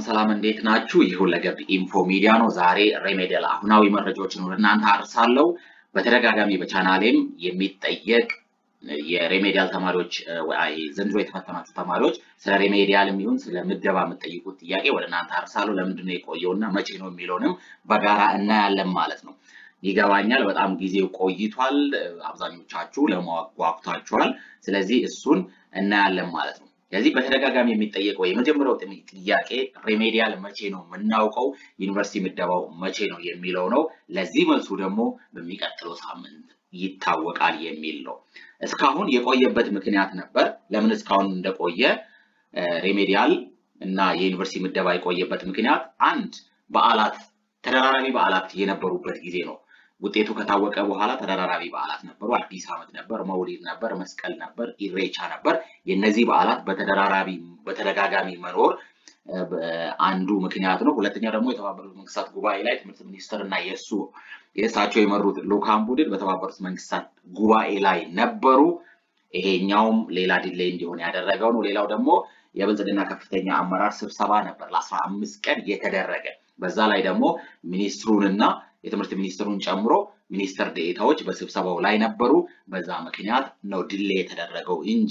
ሰላም እንዴት ናችሁ? ይህ ሁለገብ ኢንፎ ሚዲያ ነው። ዛሬ ሬሜዲያል አሁናዊ መረጃዎችን ወደ እናንተ አርሳለሁ። በተደጋጋሚ በቻናሌም የሚጠየቅ የሬሜዲያል ተማሪዎች ዘንድሮ የተፈተናችሁ ተማሪዎች ስለ ሬሜዲያል የሚሆን ስለ ምደባ የምጠይቁት ጥያቄ ወደ እናንተ አርሳለሁ። ለምንድን ነው የቆየውና መቼ ነው የሚለውንም በጋራ እናያለን ማለት ነው። ይገባኛል። በጣም ጊዜው ቆይቷል። አብዛኞቻችሁ ለማወቅ ጓጉታችኋል። ስለዚህ እሱን እናያለን ማለት ነው። ስለዚህ በተደጋጋሚ የሚጠየቀው የመጀመሪያው ጥያቄ ሬሜዲያል መቼ ነው የምናውቀው፣ ዩኒቨርሲቲ ምደባው መቼ ነው የሚለው ነው። ለዚህ መልሱ ደግሞ በሚቀጥለው ሳምንት ይታወቃል የሚል ነው። እስካሁን የቆየበት ምክንያት ነበር። ለምን እስካሁን እንደቆየ ሬሜዲያል እና የዩኒቨርሲቲ ምደባ የቆየበት ምክንያት አንድ በዓላት ተደራራቢ በዓላት የነበሩበት ጊዜ ነው። ውጤቱ ከታወቀ በኋላ ተደራራቢ በዓላት ነበሩ። አዲስ ዓመት ነበር፣ መውሊድ ነበር፣ መስቀል ነበር፣ ኢሬቻ ነበር። የእነዚህ በዓላት በተደራራቢ በተደጋጋሚ መኖር አንዱ ምክንያት ነው። ሁለተኛ ደግሞ የተባበሩት መንግስታት ጉባኤ ላይ ትምህርት ሚኒስትር እና የእሱ የእሳቸው የመሩት ልኡካን ቡድን በተባበሩት መንግስታት ጉባኤ ላይ ነበሩ። ይሄኛውም ሌላ ዲሌይ እንዲሆን ያደረገው ነው። ሌላው ደግሞ የብልጽግና ከፍተኛ አመራር ስብሰባ ነበር ለአስራ አምስት ቀን የተደረገ በዛ ላይ ደግሞ ሚኒስትሩንና የትምህርት ሚኒስትሩን ጨምሮ ሚኒስትር ዴኤታዎች በስብሰባው ላይ ነበሩ። በዛ ምክንያት ነው ድሌ የተደረገው እንጂ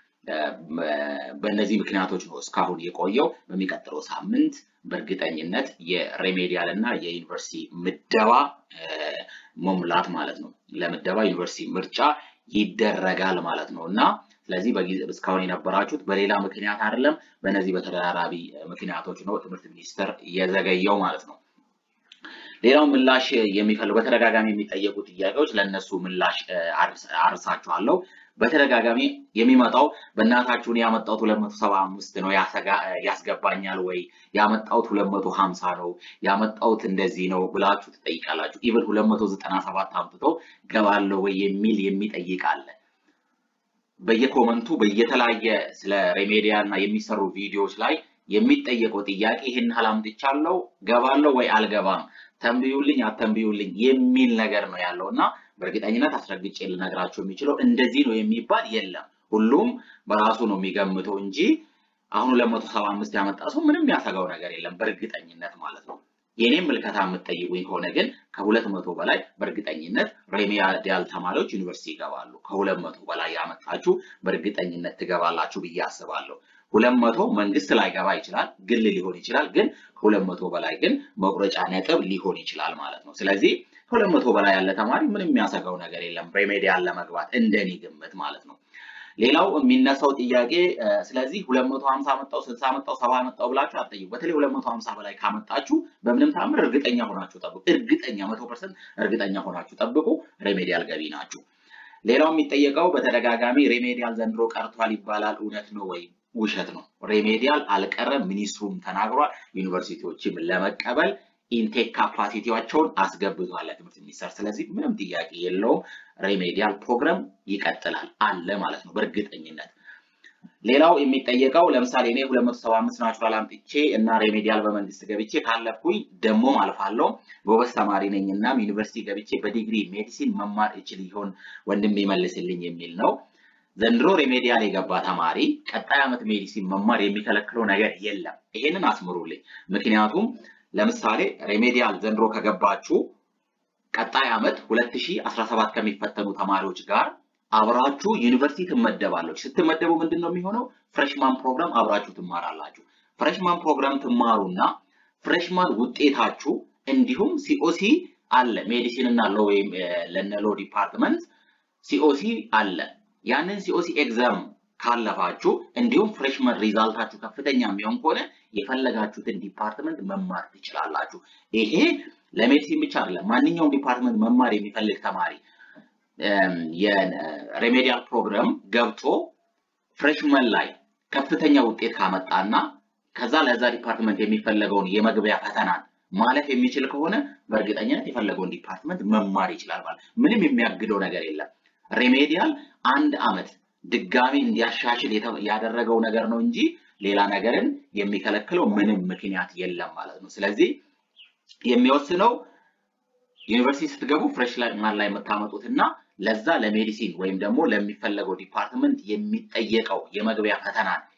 በእነዚህ ምክንያቶች ነው እስካሁን የቆየው። በሚቀጥለው ሳምንት በእርግጠኝነት የሬሜዲያል እና የዩኒቨርሲቲ ምደባ መሙላት ማለት ነው ለምደባ ዩኒቨርሲቲ ምርጫ ይደረጋል ማለት ነው እና ስለዚህ እስካሁን የነበራችሁት በሌላ ምክንያት አይደለም፣ በእነዚህ በተደራራቢ ምክንያቶች ነው ትምህርት ሚኒስቴር የዘገየው ማለት ነው። ሌላው ምላሽ የሚፈልጉ በተደጋጋሚ የሚጠየቁ ጥያቄዎች ለእነሱ ምላሽ አርሳችኋለሁ። በተደጋጋሚ የሚመጣው በእናታችሁን ያመጣሁት ሁለት መቶ ሰባ አምስት ነው ያስገባኛል ወይ ያመጣሁት ሁለት መቶ ሀምሳ ነው ያመጣሁት እንደዚህ ነው ብላችሁ ትጠይቃላችሁ። ኢቨን ሁለት መቶ ዘጠና ሰባት አምጥቶ ገባለሁ ወይ የሚል የሚጠይቅ አለ። በየኮመንቱ በየተለያየ ስለ ሬሜዲያል እና የሚሰሩ ቪዲዮዎች ላይ የሚጠየቀው ጥያቄ ይህን ያህል አምጥቻለሁ ገባለሁ ወይ አልገባም፣ ተንብዩልኝ አተንብዩልኝ የሚል ነገር ነው ያለው እና በእርግጠኝነት አስረግጬ ልነግራቸው የሚችለው እንደዚህ ነው የሚባል የለም። ሁሉም በራሱ ነው የሚገምተው እንጂ አሁን ሁለት መቶ ሰባ አምስት ያመጣ ሰው ምንም የሚያሰጋው ነገር የለም በእርግጠኝነት ማለት ነው። የኔም ምልከታ የምትጠይቁኝ ከሆነ ግን ከሁለት መቶ በላይ በእርግጠኝነት ሬሜዲያል ተማሪዎች ዩኒቨርሲቲ ይገባሉ። ከሁለት መቶ በላይ ያመጣችሁ በእርግጠኝነት ትገባላችሁ ብዬ አስባለሁ። ሁለት መቶ መንግስት ላይገባ ይችላል፣ ግል ሊሆን ይችላል። ግን ከሁለት መቶ በላይ ግን መቁረጫ ነጥብ ሊሆን ይችላል ማለት ነው። ስለዚህ ከሁለት መቶ በላይ ያለ ተማሪ ምንም የሚያሰጋው ነገር የለም ሬሜዲያል ለመግባት እንደኔ ግምት ማለት ነው። ሌላው የሚነሳው ጥያቄ ስለዚህ ሁለት መቶ ሀምሳ መጣው ስልሳ መጣው ሰባ መጣው ብላችሁ አትጠይቁ። በተለይ ሁለት መቶ ሀምሳ በላይ ካመጣችሁ በምንም ታምር እርግጠኛ ሆናችሁ ጠብቁ። እርግጠኛ መቶ ፐርሰንት እርግጠኛ ሆናችሁ ጠብቁ። ሬሜዲያል ገቢ ናችሁ። ሌላው የሚጠየቀው በተደጋጋሚ ሬሜዲያል ዘንድሮ ቀርቷል ይባላል። እውነት ነው ወይ? ውሸት ነው። ሬሜዲያል አልቀረም። ሚኒስትሩም ተናግሯል። ዩኒቨርሲቲዎችም ለመቀበል ኢንቴክ ካፓሲቲዋቸውን አስገብቷል ለትምህርት ሚኒስቴር። ስለዚህ ምንም ጥያቄ የለውም። ሬሜዲያል ፕሮግራም ይቀጥላል አለ ማለት ነው በእርግጠኝነት። ሌላው የሚጠየቀው ለምሳሌ እኔ 275 ናቹራል አምጥቼ እና ሬሜዲያል በመንግስት ገብቼ ካለፍኩኝ ደግሞ አልፋለሁ ጎበዝ ተማሪ ነኝ እናም ዩኒቨርሲቲ ገብቼ በዲግሪ ሜዲሲን መማር እችል ይሆን ወንድም ይመልስልኝ የሚል ነው። ዘንድሮ ሬሜዲያል የገባ ተማሪ ቀጣይ ዓመት ሜዲሲን መማር የሚከለክለው ነገር የለም። ይሄንን አስምሩልኝ። ምክንያቱም ለምሳሌ ሬሜዲያል ዘንድሮ ከገባችሁ ቀጣይ ዓመት 2017 ከሚፈተኑ ተማሪዎች ጋር አብራችሁ ዩኒቨርሲቲ ትመደባለች። ስትመደቡ ምንድን ነው የሚሆነው? ፍሬሽማን ፕሮግራም አብራችሁ ትማራላችሁ። ፍሬሽማን ፕሮግራም ትማሩና ፍሬሽማን ውጤታችሁ እንዲሁም ሲኦሲ አለ ሜዲሲን እና ሎ ወይም ለነ ሎ ዲፓርትመንት ሲኦሲ አለ። ያንን ሲኦሲ ኤግዛም ካለፋችሁ እንዲሁም ፍሬሽመን ሪዛልታችሁ ከፍተኛ የሚሆን ከሆነ የፈለጋችሁትን ዲፓርትመንት መማር ትችላላችሁ። ይሄ ለሜዲሲን ብቻ አይደለም። ማንኛውም ዲፓርትመንት መማር የሚፈልግ ተማሪ የሬሜዲያል ፕሮግራም ገብቶ ፍሬሽመን ላይ ከፍተኛ ውጤት ካመጣና ከዛ ለዛ ዲፓርትመንት የሚፈለገውን የመግቢያ ፈተናን ማለፍ የሚችል ከሆነ በእርግጠኝነት የፈለገውን ዲፓርትመንት መማር ይችላል ማለት ምንም የሚያግደው ነገር የለም። ሬሜዲያል አንድ አመት ድጋሚ እንዲያሻሽል ያደረገው ነገር ነው እንጂ ሌላ ነገርን የሚከለክለው ምንም ምክንያት የለም ማለት ነው። ስለዚህ የሚወስነው ዩኒቨርሲቲ ስትገቡ ፍሬሽ ላይ ማን ላይ የምታመጡት እና ለዛ ለሜዲሲን ወይም ደግሞ ለሚፈለገው ዲፓርትመንት የሚጠየቀው የመግቢያ ፈተናን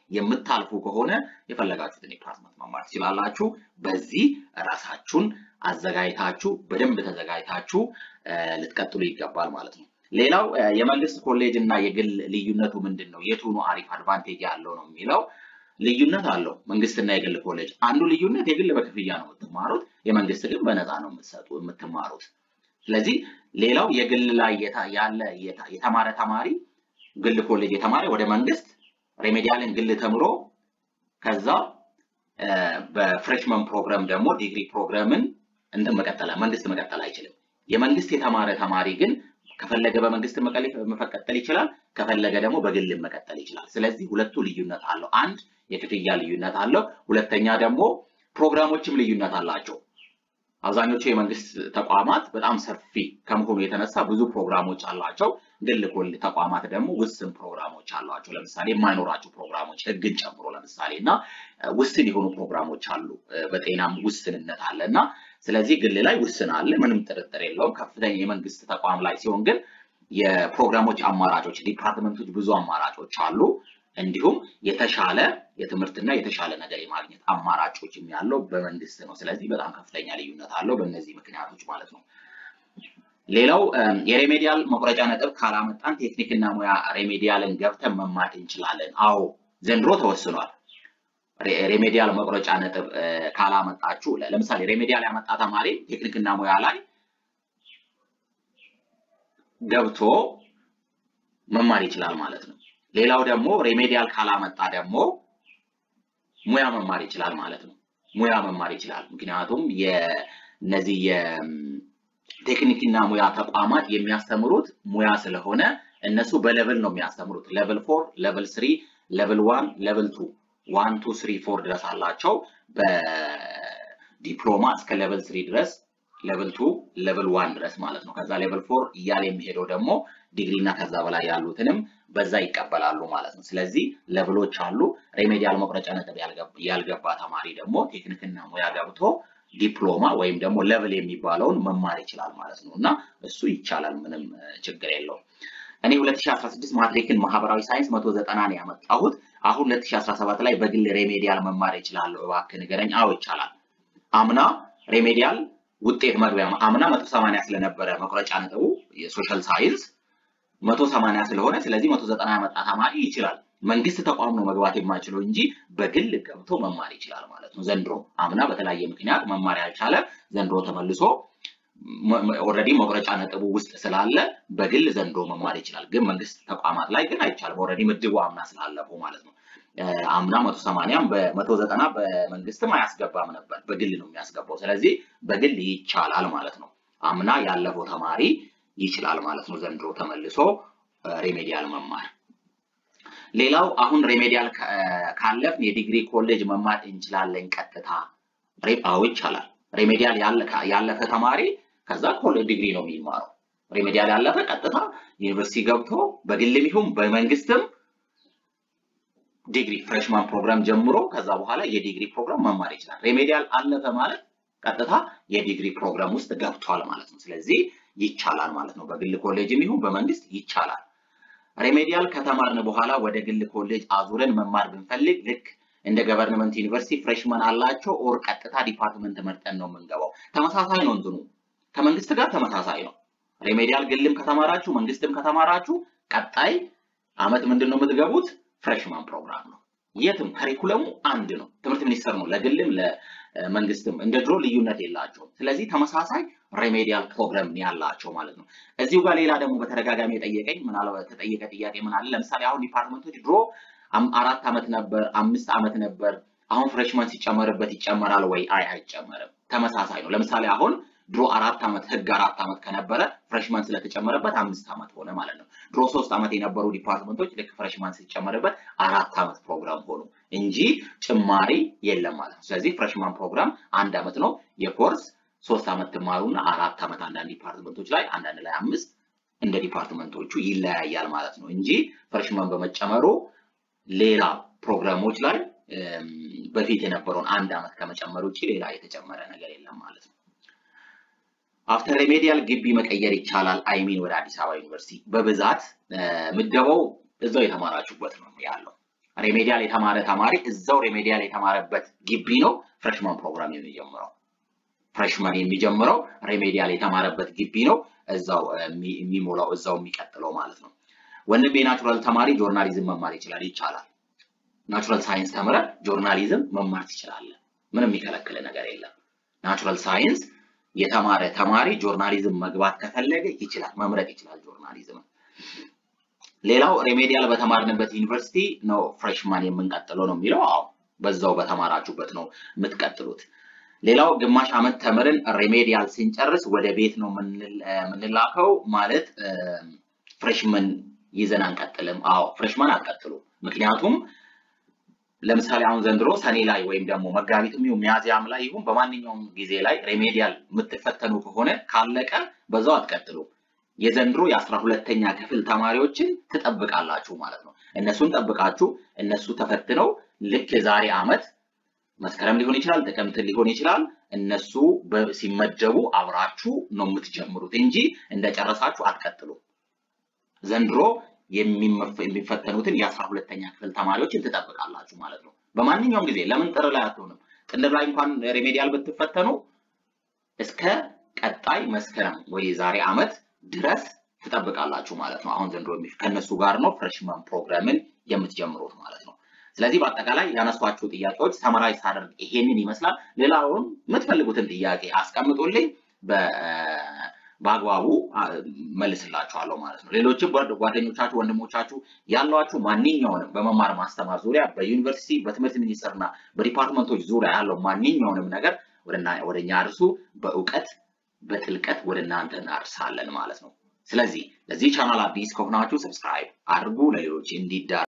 የምታልፉ ከሆነ የፈለጋችሁትን ዲፓርትመንት መማር ትችላላችሁ። በዚህ ራሳችሁን አዘጋጅታችሁ በደንብ ተዘጋጅታችሁ ልትቀጥሉ ይገባል ማለት ነው። ሌላው የመንግስት ኮሌጅ እና የግል ልዩነቱ ምንድን ነው? የቱ ነው አሪፍ አድቫንቴጅ ያለው ነው የሚለው ልዩነት አለው። መንግስትና የግል ኮሌጅ አንዱ ልዩነት የግል በክፍያ ነው የምትማሩት፣ የመንግስት ግን በነፃ ነው የምትሰጡ የምትማሩት። ስለዚህ ሌላው የግል ላይ ያለ የተማረ ተማሪ ግል ኮሌጅ የተማረ ወደ መንግስት ሬሜዲያልን ግል ተምሮ ከዛ በፍሬሽመን ፕሮግራም ደግሞ ዲግሪ ፕሮግራምን እንትን መቀጠል መንግስት መቀጠል አይችልም። የመንግስት የተማረ ተማሪ ግን ከፈለገ በመንግስት መቀጠል ይችላል፣ ከፈለገ ደግሞ በግል መቀጠል ይችላል። ስለዚህ ሁለቱ ልዩነት አለው። አንድ የክፍያ ልዩነት አለው። ሁለተኛ ደግሞ ፕሮግራሞችም ልዩነት አላቸው። አብዛኞቹ የመንግስት ተቋማት በጣም ሰፊ ከመሆኑ የተነሳ ብዙ ፕሮግራሞች አሏቸው። ግል ኮሌጅ ተቋማት ደግሞ ውስን ፕሮግራሞች አሏቸው። ለምሳሌ የማይኖራቸው ፕሮግራሞች ህግን ጨምሮ ለምሳሌ እና ውስን የሆኑ ፕሮግራሞች አሉ። በጤናም ውስንነት አለ እና ስለዚህ ግል ላይ ውስን አለ፣ ምንም ጥርጥር የለውም። ከፍተኛ የመንግስት ተቋም ላይ ሲሆን ግን የፕሮግራሞች አማራጮች ዲፓርትመንቶች ብዙ አማራጮች አሉ። እንዲሁም የተሻለ የትምህርትና የተሻለ ነገር የማግኘት አማራጮችም ያለው በመንግስት ነው። ስለዚህ በጣም ከፍተኛ ልዩነት አለው በእነዚህ ምክንያቶች ማለት ነው። ሌላው የሬሜዲያል መቁረጫ ነጥብ ካላመጣን ቴክኒክና ሙያ ሬሜዲያልን ገብተን መማር እንችላለን። አዎ ዘንድሮ ተወስኗል። ሬሜዲያል መቁረጫ ነጥብ ካላመጣችሁ ለምሳሌ ሬሜዲያል ያመጣ ተማሪ ቴክኒክና ሙያ ላይ ገብቶ መማር ይችላል ማለት ነው። ሌላው ደግሞ ሬሜዲያል ካላመጣ ደግሞ ሙያ መማር ይችላል ማለት ነው። ሙያ መማር ይችላል። ምክንያቱም የነዚህ የቴክኒክና ሙያ ተቋማት የሚያስተምሩት ሙያ ስለሆነ እነሱ በሌቭል ነው የሚያስተምሩት። ሌቭል ፎር፣ ሌቭል ስሪ፣ ሌቭል ዋን፣ ሌቭል ቱ ዋን ቱ ስሪ ፎር ድረስ አላቸው። በዲፕሎማ እስከ ሌቭል ስሪ ድረስ ሌቭል ቱ ሌቭል ዋን ድረስ ማለት ነው። ከዛ ሌቭል ፎር እያለ የሚሄደው ደግሞ ዲግሪ እና ከዛ በላይ ያሉትንም በዛ ይቀበላሉ ማለት ነው። ስለዚህ ሌቭሎች አሉ። ሬሜዲያል መቁረጫ ነጥብ ያልገባ ተማሪ ደግሞ ቴክኒክና ሙያ ገብቶ ዲፕሎማ ወይም ደግሞ ሌቭል የሚባለውን መማር ይችላል ማለት ነው እና እሱ ይቻላል፣ ምንም ችግር የለውም። እኔ 2016 ማትሪክን ማህበራዊ ሳይንስ 190 ነው ያመጣሁት። አሁን 2017 ላይ በግል ሬሜዲያል መማር ይችላለሁ፣ እባክህ ንገረኝ። አዎ ይቻላል። አምና ሬሜዲያል ውጤት መግቢያ አምና 180 ስለነበረ መቁረጫ ነጥቡ የሶሻል ሳይንስ 180 ስለሆነ ስለዚህ 190 ያመጣ ተማሪ ይችላል። መንግስት ተቋም ነው መግባት የማይችለው እንጂ በግል ገብቶ መማር ይችላል ማለት ነው። ዘንድሮ አምና በተለያየ ምክንያት መማር ያልቻለ ዘንድሮ ተመልሶ ኦልሬዲ መቁረጫ ነጥቡ ውስጥ ስላለ በግል ዘንድሮ መማር ይችላል። ግን መንግስት ተቋማት ላይ ግን አይቻልም። ኦልሬዲ ምድቡ አምና ስላለፈው ማለት ነው። አምና መቶ ሰማንያም በመቶ ዘጠና በመንግስትም አያስገባም ነበር፣ በግል ነው የሚያስገባው። ስለዚህ በግል ይቻላል ማለት ነው። አምና ያለፈው ተማሪ ይችላል ማለት ነው። ዘንድሮ ተመልሶ ሬሜዲያል መማር። ሌላው አሁን ሬሜዲያል ካለፍን የዲግሪ ኮሌጅ መማር እንችላለን ቀጥታ? አዎ ይቻላል። ሬሜዲያል ያለፈ ተማሪ ከዛ ኮሌጅ ዲግሪ ነው የሚማረው። ሬሜዲያል ያለፈ ቀጥታ ዩኒቨርሲቲ ገብቶ በግልም ይሁን በመንግስትም ዲግሪ ፍሬሽማን ፕሮግራም ጀምሮ ከዛ በኋላ የዲግሪ ፕሮግራም መማር ይችላል። ሬሜዲያል አለፈ ማለት ቀጥታ የዲግሪ ፕሮግራም ውስጥ ገብቷል ማለት ነው። ስለዚህ ይቻላል ማለት ነው። በግል ኮሌጅም ይሁን በመንግስት ይቻላል። ሬሜዲያል ከተማርን በኋላ ወደ ግል ኮሌጅ አዙረን መማር ብንፈልግ ልክ እንደ ገቨርንመንት ዩኒቨርሲቲ ፍሬሽመን አላቸው ኦር ቀጥታ ዲፓርትመንት መርጠን ነው የምንገባው። ተመሳሳይ ነው እንትኑ ከመንግስት ጋር ተመሳሳይ ነው። ሬሜዲያል ግልም ከተማራችሁ መንግስትም ከተማራችሁ ቀጣይ አመት ምንድን ነው የምትገቡት? ፍሬሽማን ፕሮግራም ነው። የትም ከሪኩለሙ አንድ ነው። ትምህርት ሚኒስቴር ነው ለግልም ለመንግስትም እንደ ድሮ ልዩነት የላቸውም። ስለዚህ ተመሳሳይ ሬሜዲያል ፕሮግራም ያላቸው ማለት ነው። እዚሁ ጋር ሌላ ደግሞ በተደጋጋሚ የጠየቀኝ ምናልባት የተጠየቀ ጥያቄ ምን አለ፣ ለምሳሌ አሁን ዲፓርትመንቶች ድሮ አራት ዓመት ነበር፣ አምስት ዓመት ነበር። አሁን ፍሬሽማን ሲጨመርበት ይጨመራል ወይ? አይ አይጨመርም። ተመሳሳይ ነው። ለምሳሌ አሁን ድሮ አራት ዓመት ህግ አራት ዓመት ከነበረ ፍሬሽማን ስለተጨመረበት አምስት ዓመት ሆነ ማለት ነው። ድሮ ሶስት ዓመት የነበሩ ዲፓርትመንቶች ልክ ፍሬሽማን ሲጨመርበት አራት ዓመት ፕሮግራም ሆኑ እንጂ ጭማሪ የለም ማለት ነው። ስለዚህ ፍሬሽማን ፕሮግራም አንድ ዓመት ነው የኮርስ ሶስት ዓመት ትማሩና አራት ዓመት አንዳንድ ዲፓርትመንቶች ላይ አንዳንድ ላይ አምስት እንደ ዲፓርትመንቶቹ ይለያያል ማለት ነው እንጂ ፍሬሽማን በመጨመሩ ሌላ ፕሮግራሞች ላይ በፊት የነበረውን አንድ ዓመት ከመጨመር ውጭ ሌላ የተጨመረ ነገር የለም ማለት ነው። አፍተር ሬሜዲያል ግቢ መቀየር ይቻላል። አይሚን ወደ አዲስ አበባ ዩኒቨርሲቲ በብዛት ምደባው እዛው የተማራችሁበት ነው ያለው። ሬሜዲያል የተማረ ተማሪ እዛው ሬሜዲያል የተማረበት ግቢ ነው ፍሬሽማን ፕሮግራም የሚጀምረው። ፍሬሽማን የሚጀምረው ሬሜዲያል የተማረበት ግቢ ነው እዛው የሚሞላው እዛው የሚቀጥለው ማለት ነው። ወንድም የናቹራል ተማሪ ጆርናሊዝም መማር ይችላል፣ ይቻላል። ናቹራል ሳይንስ ተምረ ጆርናሊዝም መማር ትችላለህ። ምንም የሚከለክል ነገር የለም። ናቹራል ሳይንስ የተማረ ተማሪ ጆርናሊዝም መግባት ከፈለገ ይችላል፣ መምረጥ ይችላል ጆርናሊዝም። ሌላው ሬሜዲያል በተማርንበት ዩኒቨርሲቲ ነው ፍሬሽማን የምንቀጥለው ነው የሚለው። አዎ በዛው በተማራችሁበት ነው የምትቀጥሉት። ሌላው ግማሽ ዓመት ተምርን ሬሜዲያል ስንጨርስ ወደ ቤት ነው የምንላከው ማለት ፍሬሽመን ይዘን አንቀጥልም። አዎ ፍሬሽማን አትቀጥሉ። ምክንያቱም ለምሳሌ አሁን ዘንድሮ ሰኔ ላይ ወይም ደግሞ መጋቢትም ይሁን ሚያዝያም ላይ ይሁን በማንኛውም ጊዜ ላይ ሬሜዲያል የምትፈተኑ ከሆነ ካለቀ በዛው አትቀጥሉ። የዘንድሮ የአስራ ሁለተኛ ክፍል ተማሪዎችን ትጠብቃላችሁ ማለት ነው። እነሱን ጠብቃችሁ እነሱ ተፈትነው ልክ የዛሬ ዓመት መስከረም ሊሆን ይችላል፣ ጥቅምት ሊሆን ይችላል። እነሱ ሲመደቡ አብራችሁ ነው የምትጀምሩት እንጂ እንደጨረሳችሁ አትቀጥሉ። ዘንድሮ የሚፈተኑትን የአስራ ሁለተኛ ክፍል ተማሪዎችን ትጠብቃላችሁ ማለት ነው። በማንኛውም ጊዜ ለምን ጥር ላይ አትሆንም? ጥር ላይ እንኳን ሬሜዲያል ብትፈተኑ እስከ ቀጣይ መስከረም ወይ የዛሬ ዓመት ድረስ ትጠብቃላችሁ ማለት ነው። አሁን ዘንድሮ ከእነሱ ጋር ነው ፍሬሽማን ፕሮግራምን የምትጀምሩት ማለት ነው። ስለዚህ በአጠቃላይ ያነሷቸው ጥያቄዎች ሰመራይዝ ሳደርግ ይሄንን ይመስላል። ሌላውን የምትፈልጉትን ጥያቄ አስቀምጡልኝ፣ በአግባቡ መልስላችኋለሁ ማለት ነው። ሌሎችም ጓደኞቻችሁ፣ ወንድሞቻችሁ ያሏችሁ ማንኛውንም በመማር ማስተማር ዙሪያ በዩኒቨርሲቲ በትምህርት ሚኒስቴር እና በዲፓርትመንቶች ዙሪያ ያለው ማንኛውንም ነገር ወደ እኛ አድርሱ። በእውቀት በጥልቀት ወደ እናንተ እናርሳለን ማለት ነው። ስለዚህ ለዚህ ቻናል አዲስ ከሆናችሁ ሰብስክራይብ አድርጉ፣ ለሌሎች እንዲዳረስ